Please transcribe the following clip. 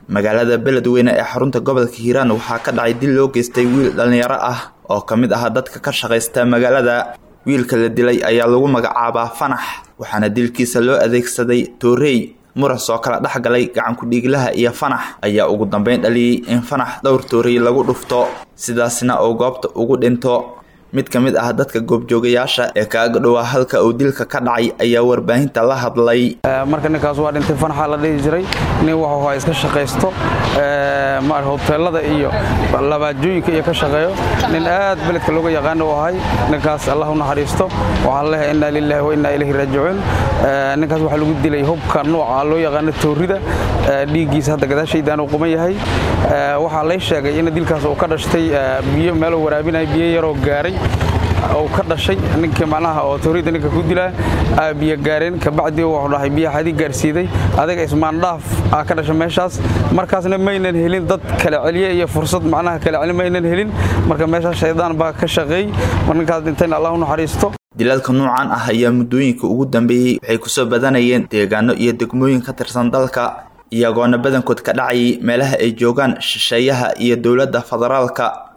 magaalada beledweyne ee xarunta gobolka hiiraan waxaa ka dhacay dil loo geystay wiil dhallinyaro ah oo ka mid ah dadka ka shaqaysta magaalada wiilka la dilay ayaa lagu magacaabaa fanax waxaana dilkiisa loo adeegsaday toorey muras oo kala dhex galay gacankudhiiglaha iyo fanax ayaa ugu dambeyn dhaliyey in fanax dhowr toorey lagu dhufto sidaasna uu goobta ugu dhinto mid ka mid ah dadka goobjoogayaasha ee kaaga dhowaa halka uu dilka ka dhacay ayaa warbaahinta la hadlay marka ninkaas waa dhintay fanaxa la dhihi jiray nin wuxuu iska shaqaysto hoteelada iyo labaajooyinka iyo ka shaqeeyo nin aad beledka looga yaqaano u ahay ninkaas allah u naxariisto waxaan leeyahay inna lillahi wa inna ilayhi raajicuun ninkaas waxaa lagu dilay hubka nooca loo yaqaano toorida dhiiggiisa hadda gadaashaydaan uu quman yahay waxaa lay sheegay in dilkaas uu ka dhashtay biyo meeluu waraabinaya biyo yaroo gaaray uu ka dhashay ninkii macnaha oo toorida ninka ku dilaa aa biyo gaareen kabacdi wuxuu dhahay biyo xadii gaarsiiday adiga ismaandhaaf aa ka dhashay meeshaas markaasna maynan helin dad kala celiye iyo fursad macnaha kala celi maynan helin marka meeshaas shaydaan baa ka shaqeey mar ninkaas dhintayna allah u naxariisto dilalka noocan ah ayaa muddooyinka ugu dambeeyey waxay kusoo badanayeen deegaano iyo degmooyin ka tirsan dalka iyagoona badankood ka dhacayay meelaha ay joogaan shisheeyaha iyo dowladda federaalka